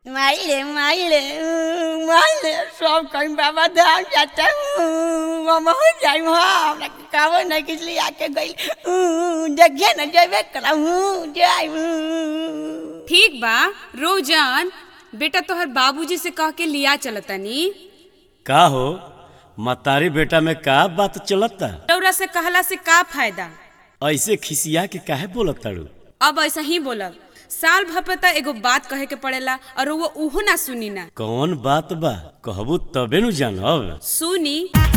माइले माइले माइले सब कहीं बाबा धाम जाता हूँ मामा हो जाई वहाँ हमरा के कावो नहीं किस लिए आके गई देखिए न जेबे करा हूँ जाई ठीक बा रोजान बेटा तोहर बाबूजी से कह के लिया चलतनी का हो मतारी बेटा में का बात चलता रौरा से कहला से का फायदा ऐसे खिसिया के काहे बोलत ताड़ू अब ऐसा ही बोलब साल भर पे त एगो बात कहे के पड़ेला और वो उहो ना सुनी ना कौन बात बा कहबू तबे नु जानब सुनी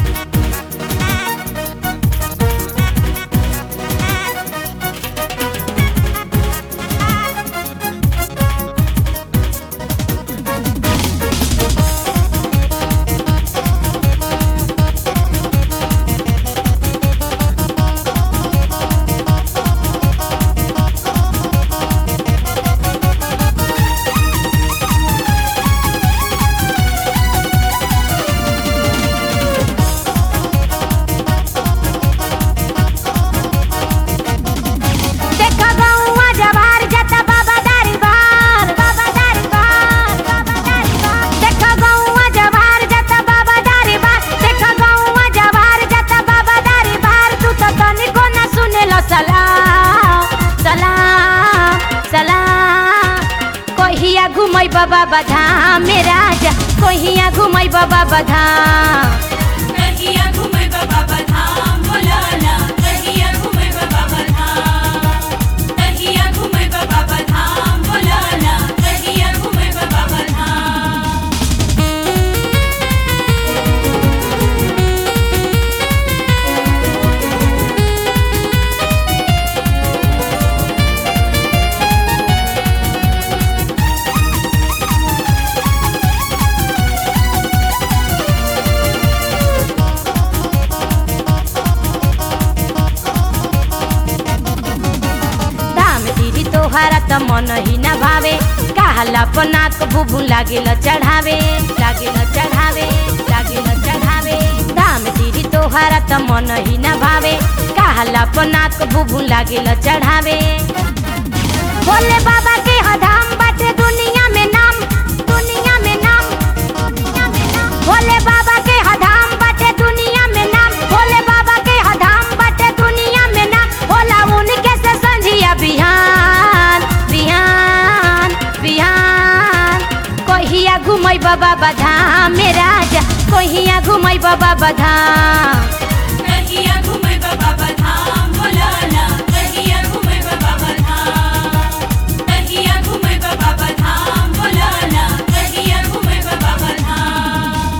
देखा गौवा जवार जता बाबा दारी बार बाबा दारी बार बाबा दारी बार देखा गौवा जवार जता बाबा दारी बार देखा गौवा जवार जता बाबा दारी बार तू तो तनिको ना सुनेलो सलाम सलाम सलाम कहिया घुमई बाबा बधाम मेरा जा कहिया घुमई बाबा बधाम कहिया घुमै बाबा बधाम बोलाना कहिया घुमै बाबा बधाम कहिया घुमै बाबा बधाम बोलाना कहिया घुमै बाबा बधाम धाम दीदी तोहरा त मन ही न भावे कहला पनाक बुबु लागेल चढ़ावे लागेल चढ़ावे लागेल चढ़ावे धाम दीदी तोहरा त मन ही न भावे कहला पनाक बुबु लागेल चढ़ावे भोले बाबा के ह धाम बाटे दुनिया में नाम दुनिया में नाम दुनिया में नाम भोले बाबा के ह धाम बाटे दुनिया में नाम भोले बाबा के ह धाम बाटे दुनिया में नाम होला उनके से संझिया बिहान बिहान बिहान कहिया घुमई बाबा बधाम मेरा जा कहिया घुमई बाबा बधाम कहिया घुमै बाबा बधाम बोलाना कहिया घुमै बाबा बधाम कहिया घुमै बाबा बधाम बोलाना कहिया घुमै बाबा बधाम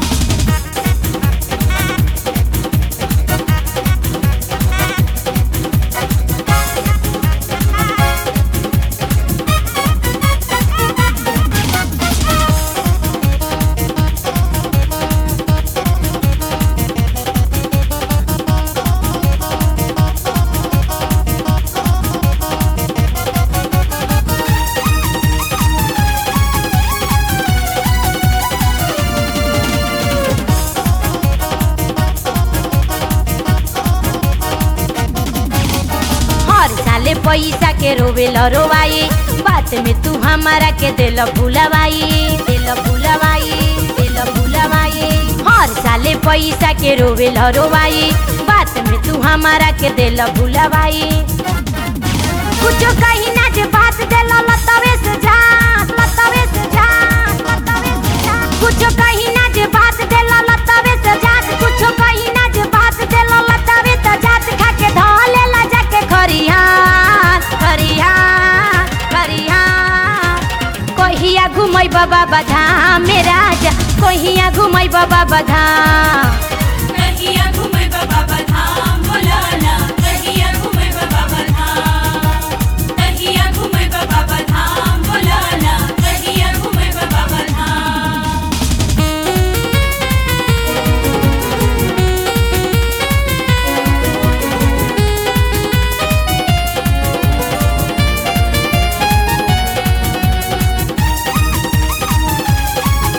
हर साले पैसा के रोवेल रोवाई बात में तू हमारा के दिल भुलवाई दिल भुलवाई दिल भुलवाई हर साले पैसा के रोवेल रोवाई बात में तू हमारा के दिल भुलवाई कुछ कहीं ना जे बात दिल लतवे से जा लतवे से जा लतवे से जा कुछ कहीं ना जे बात दिल लतवे से जा कुछ कहीं ना जे बात दिल लतवे से जात खा के धले ला जाके खरिहान खरिहान खरिहान कहिया घुमई बाबा बधाम मेरा जा कहिया घुमई बाबा बधाम कहिया घुमै बाबा बधाम बोलाना कहिया घुमै बाबा बधाम कहिया घुमै बाबा बधाम बोलाना कहिया घुमै बाबा बधाम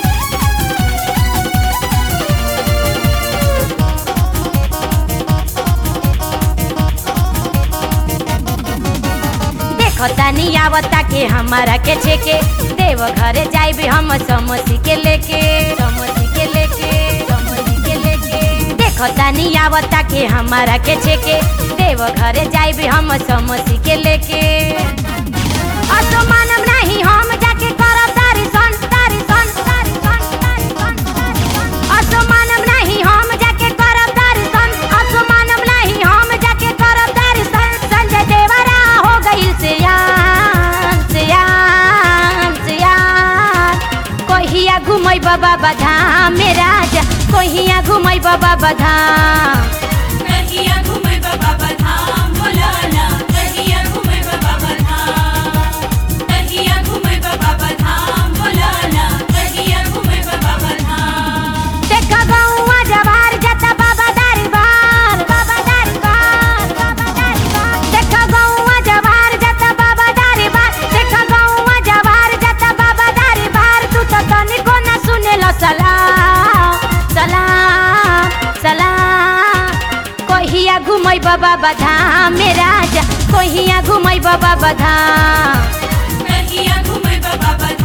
कहिया देखतानी आवता के हमारा के छेके देव घरे जाइबे हम समोसी के लेके समोसी के लेके समोसी के लेके देखतानी आवता के हमारा के छेके देव घरे जाइबे हम समोसी के लेके असो मानम नाही हम जाके करब तारी सन तारी सन तारी सन तारी सन तारी सन असो मानम नाही हम जाके करब तारी सन असो मानम नाही हम जाके करब तारी सन संजय देवरा हो गइल सियान सियान सियान कहिया घुमै बाबा बधाम मेरा जा कहिया घुमै बाबा बधाम कहिया घुमै बाबा बधाम बोलाना कहिया घुमै बाबा बधाम कहिया घुमै बाबा बधाम बोलाना कहिया घुमै बाबा बधाम देखा गौवा जवार जाता बाबा दारी बार बाबा दारी बार बाबा दारी बार देखा गौवा जवार जाता बाबा दारी बार देखा गौवा जवार जाता बाबा दारी बार तू तो तनिको ना सुनेलो सलाम सलाम सलाम कहिया घुमै बाबा बधाम मेरा जा कहिया घुमै बाबा बधाम कहिया घुमै बाबा बधाम